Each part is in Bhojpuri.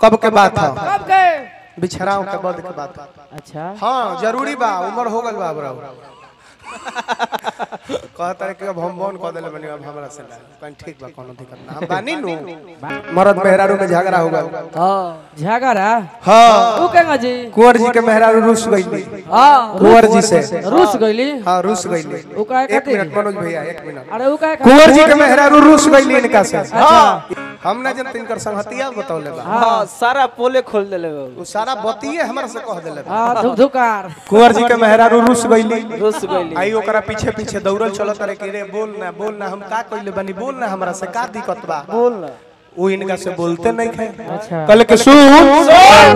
कब के बात है कब के बिछड़ाओ के बद के बात है अच्छा हाँ जरूरी बा उम्र हो गल बा बरा कहता है कि अब हम बन कह देले बनी अब हमरा से ना कहीं ठीक बा कोनो दिक्कत ना हम बानी नु मरद मेहरारू में झगड़ा हो गल हाँ झगड़ा हाँ तू कहेंगे जी कुंवर जी के मेहरारू रुस गईली हाँ कुंवर जी से रूस गईली हाँ रुस गईली वो काहे एक खातिर? मिनट मनोज भैया एक मिनट अरे वो कहे कुंवर जी के मेहरारू रुस गईली इनका से हाँ हम ना जन तिनकर संगतिया बतौले बा हाँ सारा पोले खोल देले बा वो सारा बतिये हमरा से कह देले बा हाँ धुक धुकार कुंवर जी के मेहरारू रुस गईली रुस गईली आई ओकरा पीछे पीछे दौड़ल चलत रहे कि रे बोल ना बोल ना हम का कइले बनी बोल ना हमरा से का दिक्कत बा बोल ना वो इनका से बोलते नहीं थे अच्छा कल के सुन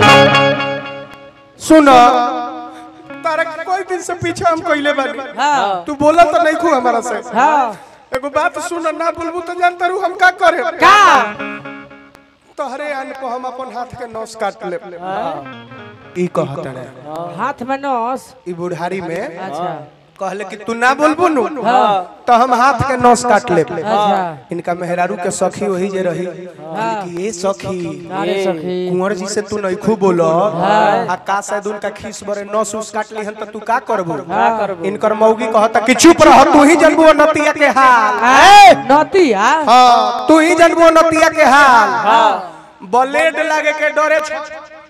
सुन तारा के कोई दिन से पीछे हम कइले बानी हाँ तू बोला तो नहीं खू हमारा से हाँ एगो बात सुन ना बोलबू तो जानता रू हम का करे का तोहरे अन्न को हम अपन हाथ के नस काट ले ई कहत रहे हाथ में नस ई बुढ़ारी में अच्छा कहले कि तू ना बोलबू नु हाँ तो हम हाथ के नस काट ले अच्छा इनका मेहरारू के सखी वही जे रही कि ये सखी अरे सखी कुंवर जी से तू नहीं खूब बोलो आ का शायद उनका खीस बरे नस उस काट ली हन त तू का करबू इनकर मौगी कहता कि चुप रह तू ही जनबू नतिया के हाल नतिया हां तू ही जनबू नतिया के हाल ब्लेड लागे के डरे छ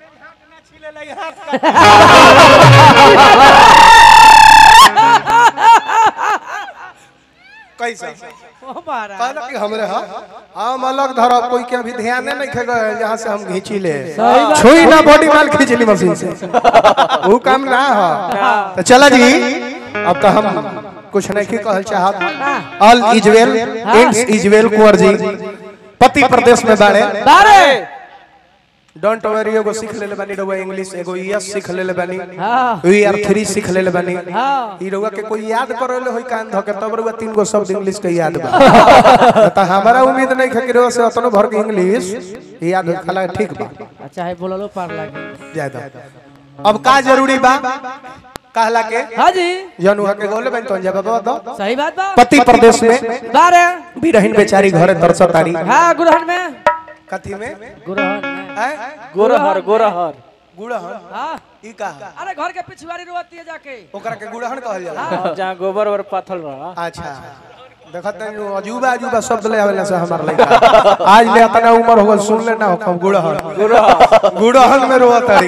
कैसा ओ बारा कहला कि हमरे हा हम अलग धरब कोई के अभी ध्यान नहीं खे गए जहाँ से हम घींची ले सही बात। छुई ना बॉडी माल खींच ली मशीन से वो काम ना हो तो चला जी अब तो हम कुछ नहीं की कहल चाहत all is well it's is well Kunwar ji पति प्रदेश में बाड़े बारे डोंट वरी एगो सीख लेले बानी रउआ इंग्लिश एगो यस सीख लेले बानी हाँ वी आर थ्री सीख लेले बानी हाँ ई रउआ के कोई याद करोले होई कान धके तब रउआ तीन गो शब्द इंग्लिश के याद बा त हमारा उम्मीद नहीं है कि रउआ से अतनो भर के इंग्लिश याद हो खला ठीक बा अच्छा है बोललो पार लागे ज्यादा अब का जरूरी बा कहला के हाँ जी जनु के गोले बन तो जवाब दो सही बात बा पति प्रदेश में बारे बिरहिन बेचारी घरे तरसतारी हाँ गुरहन में कथी में गुरहन में हैं गोरहर गोरहर गुड़हन हाँ ई का अरे घर के पिछवाड़ी रोती है जाके ओकरा के गुड़हन कहल जाला हाँ, जहाँ गोबर और पाथल रहा अच्छा देखत नहीं अजूबा अजूबा शब्द ले आवेला से हमार लइका आज ले इतना उम्र हो गल सुन ले ना हम गुड़हन गुड़हन में रोआ तारी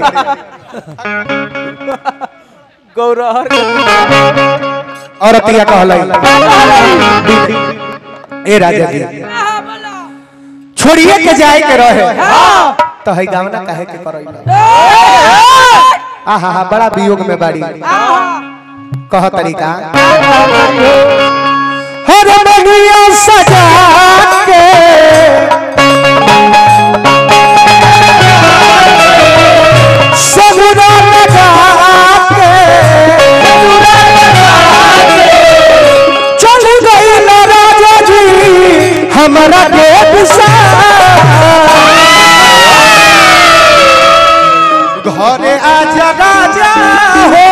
गौरहर औरतिया कहलाई ए राजा जी हाँ बोलो छोड़िए के जाए के रहे तो है गावना काहे के करैला आहा हा बड़ा वियोग में बाड़ी कह तरीका हर मनिया सजा के सगुना लगा के चल गई ना राजा जी हमारा के घरे आजा राजा हो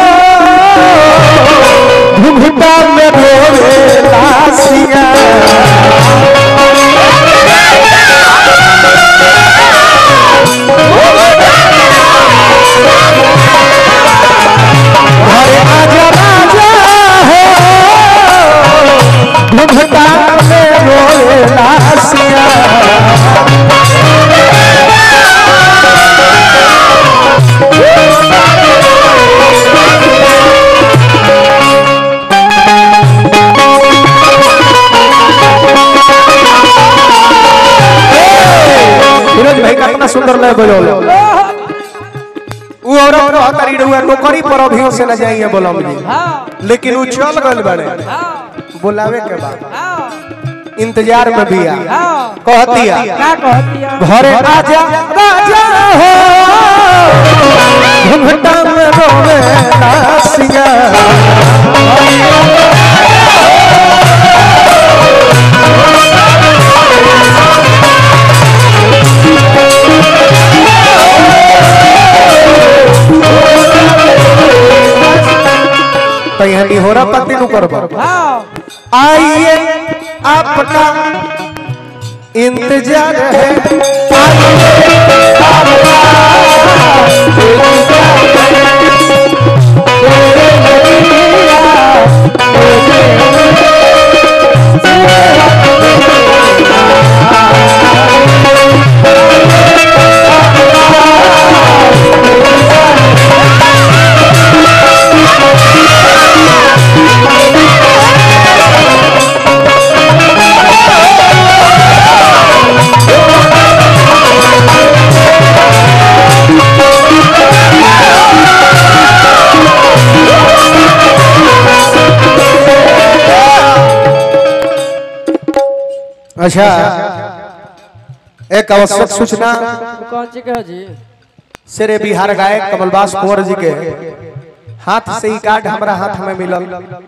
घुघुटा में रोवे लासिया घरे आजा राजा हो घुघुटा में रोवे लासिया फिरोज भाई कितना सुंदर लय बजौलो उ औरत रह तारी रहुआ नौकरी पर अभियो से न जाइए बोलम जी हाँ लेकिन उ चल गल बड़े हाँ बुलावे के बाद हाँ इंतजार में बिया हाँ कहतिया क्या कहती है घरे आजा राजा हो घुंघटा में रोवे लासिया तो यहाँ निहोरा पति नु करबो हाँ आइए आपका इंतजार है आइए आपका अच्छा एक आवश्यक सूचना कौन सी कह जी शेरे बिहार गायक कमलबास कुंवर जी के हाथ से ही कार्ड हमारा हाथ में मिलल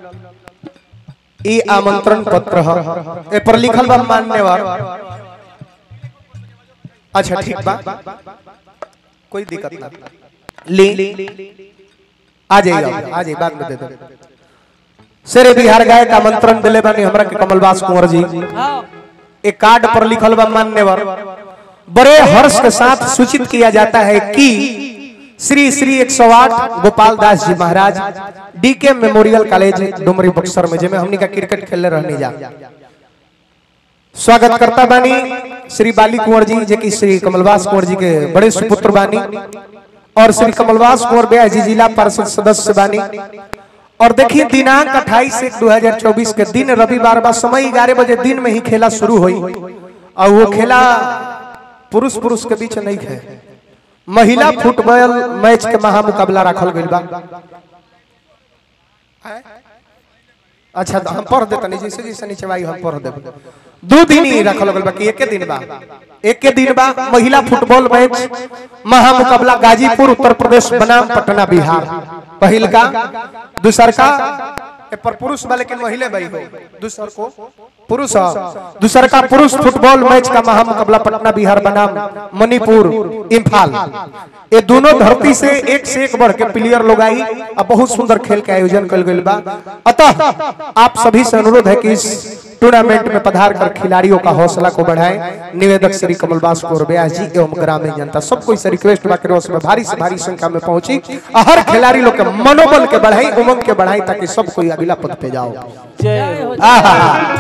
ई आमंत्रण पत्र ह ए पर लिखल बा मान्यवर अच्छा ठीक बा कोई दिक्कत ना ली आ जाइए आ जाइए बाद में दे दो शेरे बिहार गायक आमंत्रण दिले बानी हमरा के कमलबास कुंवर जी हाँ एक कार्ड पर लिखल बा मान्यवर बड़े हर्ष के साथ सूचित किया जाता है कि Shri Shri 108 Gopal Das ji Maharaj DK memorial college Dumri Buxar में जेमे हमनी का क्रिकेट खेलने रहने जा स्वागत करता बानी श्री बाली कुंवर जी जे कि श्री कमलवास कुंवर जी के बड़े सुपुत्र बानी और श्री कमलवास कुंवर ब्याह जी जिला परिषद सदस्य बानी और देखिए दिनांक 28 एक 2024 के दिन रविवार बा समय 11 बजे दिन में ही खेला शुरू हुई और वो खेला पुरुष पुरुष के बीच नहीं है महिला फुटबॉल मैच के महामुकाबला रखल गइल बा अच्छा तो हम पढ़ देता जैसे जैसे नीचे भाई हम पढ़ देब दो दिन ही रखल गइल बा कि एके दिन बा एके दिन बा महिला फुटबॉल मैच महामुकाबला गाजीपुर उत्तर प्रदेश बनाम पटना बिहार पहिल का दूसर का ए पर पुरुष बा लेकिन महिला भाई हो दूसर को पुरुष ह। दूसर का पुरुष फुटबॉल मैच का महामुकाबला पटना बिहार बनाम मणिपुर इम्फाल ये दोनों धरती से एक से एक बढ़ के प्लेयर लोग आई और बहुत सुंदर खेल के आयोजन कल गई बा अतः आप सभी से अनुरोध है कि इस टूर्नामेंट में पधार कर खिलाड़ियों का हौसला को बढ़ाएं निवेदक श्री कमलबास कौर व्यास जी एवं ग्रामीण जनता सब कोई से रिक्वेस्ट बा कि उसमें भारी से भारी संख्या में पहुंची और हर खिलाड़ी लोग के मनोबल के बढ़ाई उमंग के बढ़ाई ताकि सब कोई अगला पद पे जाओ जय हो आहा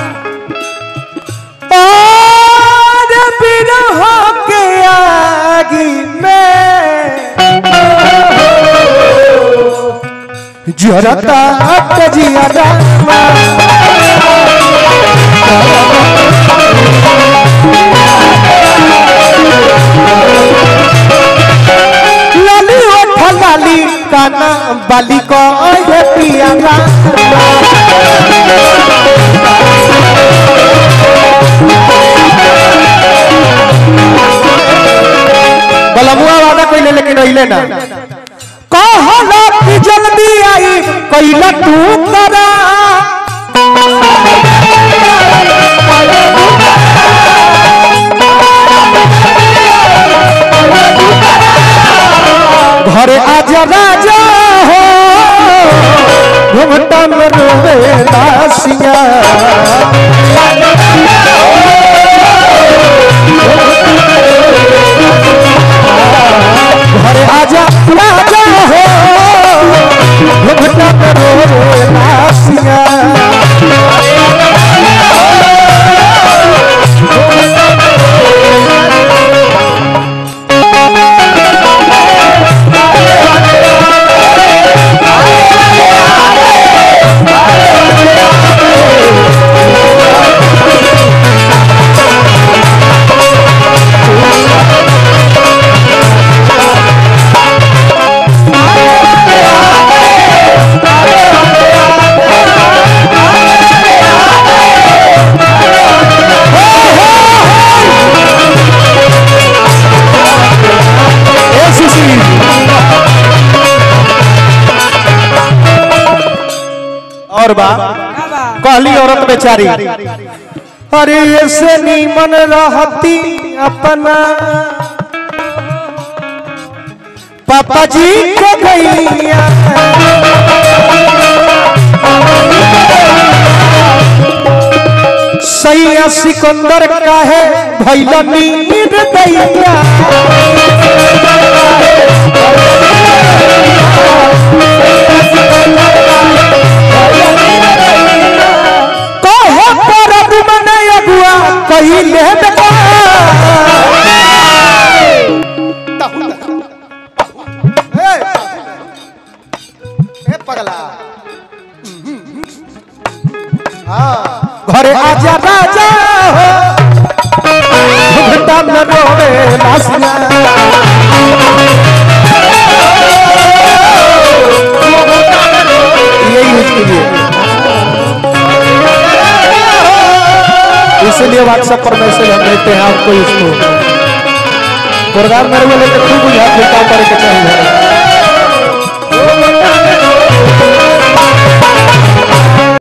और बिरह के आगी में जरता तजिया रामा लाली ओठ लाली काना बाली को ये पिया बलमुआ वादा कोई ले लेकिन अइले ना कहला कि जल्दी आई कइला तू करा घरे आजा राजा हो घुमटा में रोवे दासिया घरे आजा राजा हो घुमटा में रोवे दासिया ए सुशील और बा क्या बा कहली औरत बेचारी अरे ऐसे नीमन रहती अपना पापा जी को गैया सैया सिकंदर काहे भैला नीर दैया कहो परब मन अगुआ कहिले बेटा ए पगला हाँ घरे आजा राजा हो घुमटा में रोवे लासिया चलिए व्हाट्सएप पर मैसेज हम देते हैं आपको इसको प्रोग्राम मेरे को लेकर खूब बुझा फिर काम करके चाहिए